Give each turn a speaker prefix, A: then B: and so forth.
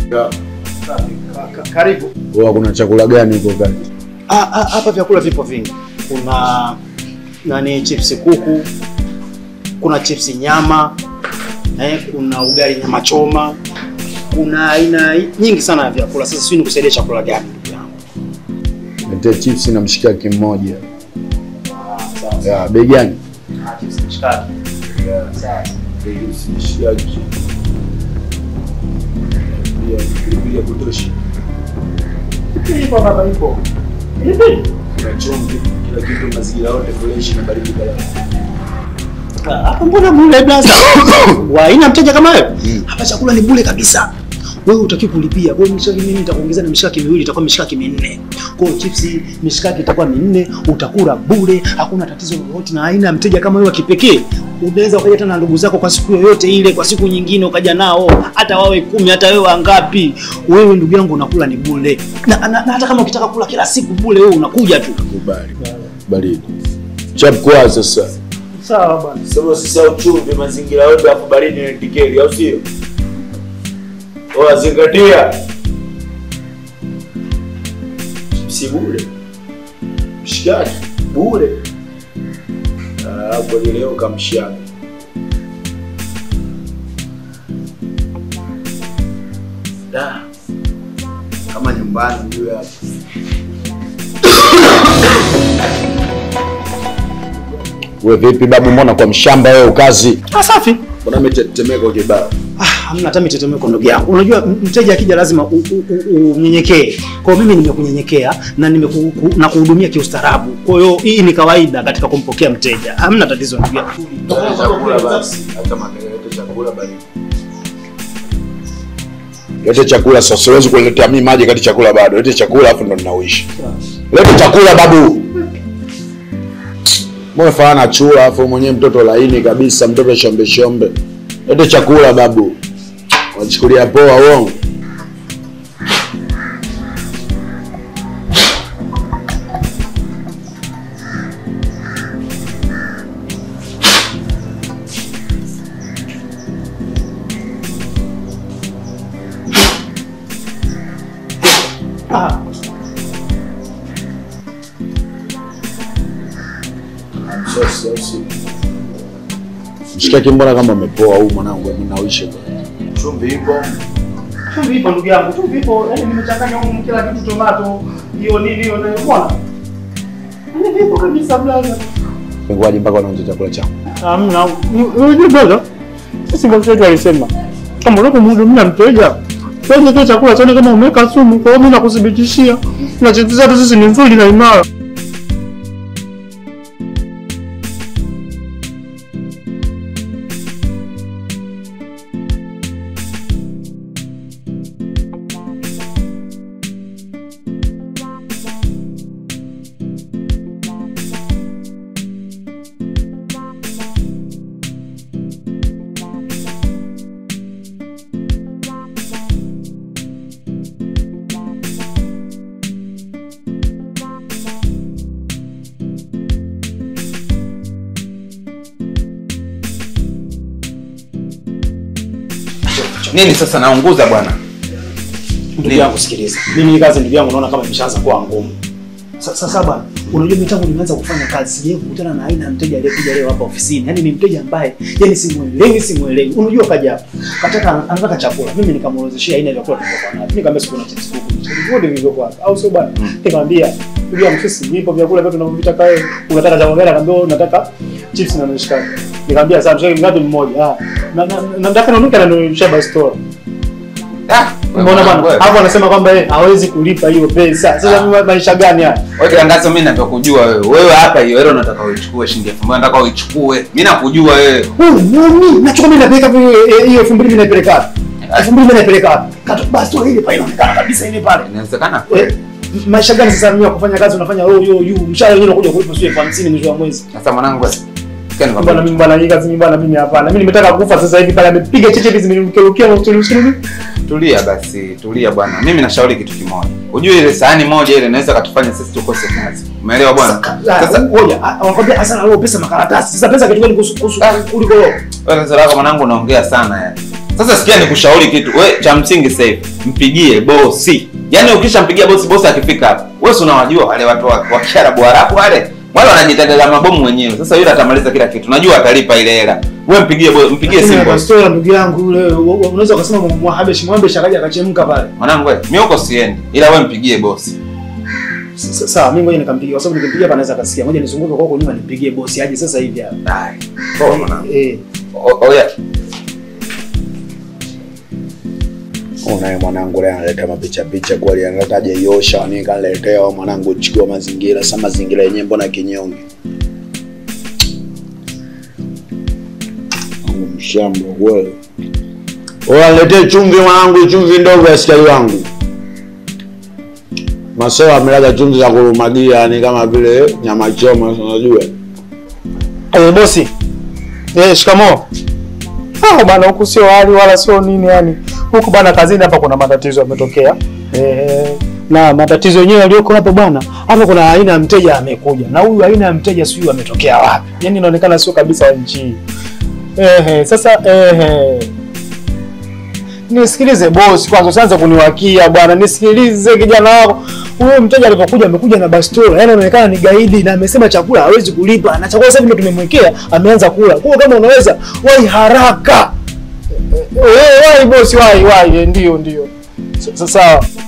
A: Karibu.
B: Huwa kuna chakula gani huko kati?
A: Ah, ah, hapa vyakula vipo vingi. Kuna nani, chipsi kuku, kuna chipsi nyama eh, kuna ugali nyama choma, kuna aina nyingi sana ya vyakula. Sasa sijui nikusaidia chakula gani ndugu yangu.
B: Niletee chips na mshikaki mmoja.
A: Ah, sawa sawa.
B: Ya, bei gani?
A: Ah, chipsi mshikaki. Sawa.
B: Mshikaki. Ya, pilipili ya kutosha.
A: Ipo baba, ipo.
B: Kuna chumvi, kila kitu mazingira yote fresh na baridi balaa.
A: Ah, Hapa mbona bure blaza? Wa aina mteja kama wewe? Hapa chakula ni bure kabisa. Wewe utaki kulipia. Kwa hiyo mishikaki mimi nitakuongezea na mishikaki miwili itakuwa mishikaki minne. Kwa hiyo chipsi mishikaki itakuwa minne, utakula bure, hakuna tatizo lolote na aina ya mteja kama wewe wa kipekee. Unaweza ukaja tena na ndugu zako kwa siku yoyote ile, kwa siku nyingine ukaja nao, hata wawe kumi, hata wewe wangapi. Wewe ndugu yangu unakula ni bure. Na, na, na hata kama ukitaka kula kila siku bure, wewe unakuja tu.
B: Kubali. Baridi. Chap kwa sasa.
A: Sawa bwana.
C: Sema sasa uchumvi mazingira yote hapo baridi ni tikeli au sio? Oa zingatia.
B: Si bure. Mshikaki bure. Ah, Hapo ni leo kamshaka. Da. Kama nyumbani ndio hapo. Wewe vipi babu, mbona kwa mshamba wewe ukazi?
A: Ah, safi.
B: Mbona umetetemeka kibao?
A: Ah, hamna hata mitetemeko ndugu yangu. Unajua m- mteja akija lazima u- u- u- unyenyekee. Kwa hiyo mimi nimekunyenyekea na nimeku, ku- na kuhudumia kiustaarabu. Kwa hiyo hii ni kawaida katika kumpokea mteja. Hamna tatizo ndugu yangu.
B: chakula basi, hata makelele chakula bali. Lete chakula sasa, siwezi kuletea mimi maji kati chakula bado. Lete chakula afu ndo ninauishi. Lete chakula babu. Mbona fana chura afu mwenyewe mtoto laini kabisa, mtoto shombe shombe. Lete chakula babu. Wachukulia poa uongo.
A: Ah,
B: Mshikaki mbona kama umepoa huu mwanangu, mimi nauishi bwana.
C: Chumvi ipo.
A: chumvi ipo ndugu yangu. Chumvi ipo. Yaani nimechanganya huko kila kitu tomato, hiyo nini hiyo nini. Umeona? Yaani vipo kabisa blaza.
B: Ngoja mpaka unaonja chakula changu.
D: Hamna. Unajua brother, sisi bosi wetu alisema kama unapomhudumia mteja kwanza kile chakula chone kama umeweka sumu. Kwa hiyo mimi nakuthibitishia na chetu zetu sisi ni nzuri na imara.
E: Nini sasa naunguza bwana?
A: Ndugu yangu sikiliza. Mimi hii kazi ndugu yangu naona kama imeshaanza kuwa ngumu. Sa- Sasa bwana, unajua mimi tangu nimeanza kufanya kazi sijawahi kukutana na aina ya mteja aliyekuja leo hapa ofisini. Yaani ni mteja ambaye yani simuelewi, simuelewi. Unajua kaja hapa. Kataka anataka chakula. Mimi nikamuelezeshia aina ya vyakula tulivyokuwa navyo. Nikamwambia siku na chips kuku. Vyote vilivyokuwa hapa. Au sio bwana? Nikamwambia ndugu yangu sisi vipo vyakula vyote tunavyovitaka wewe. Unataka chakula gani? Akamwambia wewe unataka chips na mishikaki. Nikamwambia sawa, mshikaki ngapi mmoja? Ah. Na na na nataka naondoka na Shaba store.
E: Ah,
A: Umeona bwana?
E: wewe.
A: Hapo anasema kwamba yeye hawezi kulipa hiyo pesa. Sasa mimi maisha gani haya?
E: Wewe tangazo mimi navyokujua wewe. Wewe hapa hiyo hela unataka uichukue shilingi 1000 nataka uichukue. Mimi nakujua wewe.
A: Wewe nani? Nachukua mimi napeleka hiyo hiyo 2000 mimi naipeleka wapi? 2000 mimi naipeleka wapi? Katu basi tu ile pale inaonekana kabisa ile pale.
E: Inawezekana
A: Eh,
E: kweli.
A: maisha gani sasa mimi wa kufanya kazi unafanya yo yo yo mshahara wenyewe unakuja kulipa sio elfu hamsini mwisho wa mwezi.
E: Sasa mwanangu wewe. Kani
A: Bwana
E: kwamba
A: mimi bwana hii kazi mimi bwana mimi hapana. Mimi nimetaka kufa sasa hivi pale amepiga cheche hizi zimenimkerukia na usuluhisho.
E: tulia basi, tulia bwana. Mimi nashauri kitu kimoja. Unajua ile sahani moja ile inaweza katufanya sisi tukose kazi. Umeelewa bwana?
A: Sasa
E: Sasa
A: ngoja, anakwambia hasana leo pesa makaratasi. Sasa pesa kitu gani kuhusu kuhusu kuliko wewe?
E: wewe sasa lako mwanangu unaongea sana yani. Sasa sikia nikushauri kitu. We cha msingi sasa hivi mpigie bosi. Yaani ukishampigia bosi bosi akifika hapa. Wewe si unawajua wale watu wa, wa Kiarabu Arabu wale. Wale wanajitendea mabomu wenyewe. Sasa yule atamaliza kila kitu. Najua atalipa ile hela. Wewe mpigie bo, mpigie simu bosi.
A: Bastola ndugu yangu yule wa- wa- unaweza ukasema Mwahabesh Mwahabesh akaja akachemka pale.
E: Mwanangu wewe, mimi huko siendi. Ila wewe mpigie bosi.
A: S- s- Sawa, mimi ngoja nikampigia kwa sababu nikimpigia hapa anaweza akasikia. Ngoja nizunguke kwa huko nyuma nimpigie bosi aje sasa hivi hapa.
E: Dai. Poa mwanangu.
A: Eh.
E: O- Oya.
B: Unaye mwanangu leo analeta mapicha picha kweli, analeta jeyosha ni kaniletea wewe mwanangu, chukua mazingira. Sasa mazingira yenyewe mbona kinyonge? Mungu mshamba kweli. Wewe aniletee chumvi mwanangu, chumvi ndogo ya sikari wangu. Masewa amelaga chumvi za kurumagia, yani kama vile nyama choma, unajua.
D: Eh, bosi. Eh, shikamoo. Ah, bana huku sio hali wala sio nini yani. Huku bana kazini hapa kuna matatizo yametokea. Eh, na matatizo yenyewe yaliyoko hapa bwana, hapa kuna aina ya mteja amekuja. Na huyu aina ya mteja sijui ametokea wapi. Yaani inaonekana sio kabisa wa nchi hii. Eh, sasa eh Nisikilize bosi kwanza, usianze kuniwakia bwana. Nisikilize kijana wako. Huyo mteja alipokuja amekuja na bastola. Yaani anaonekana ni gaidi na amesema chakula hawezi kulipa. Na chakula sasa hivi ndio tumemwekea, ameanza kula. Kwa hiyo kama unaweza wai haraka. Eh, eh, wai bosi, wai wai, eh, ndio ndio. Sa- sa- Sawa.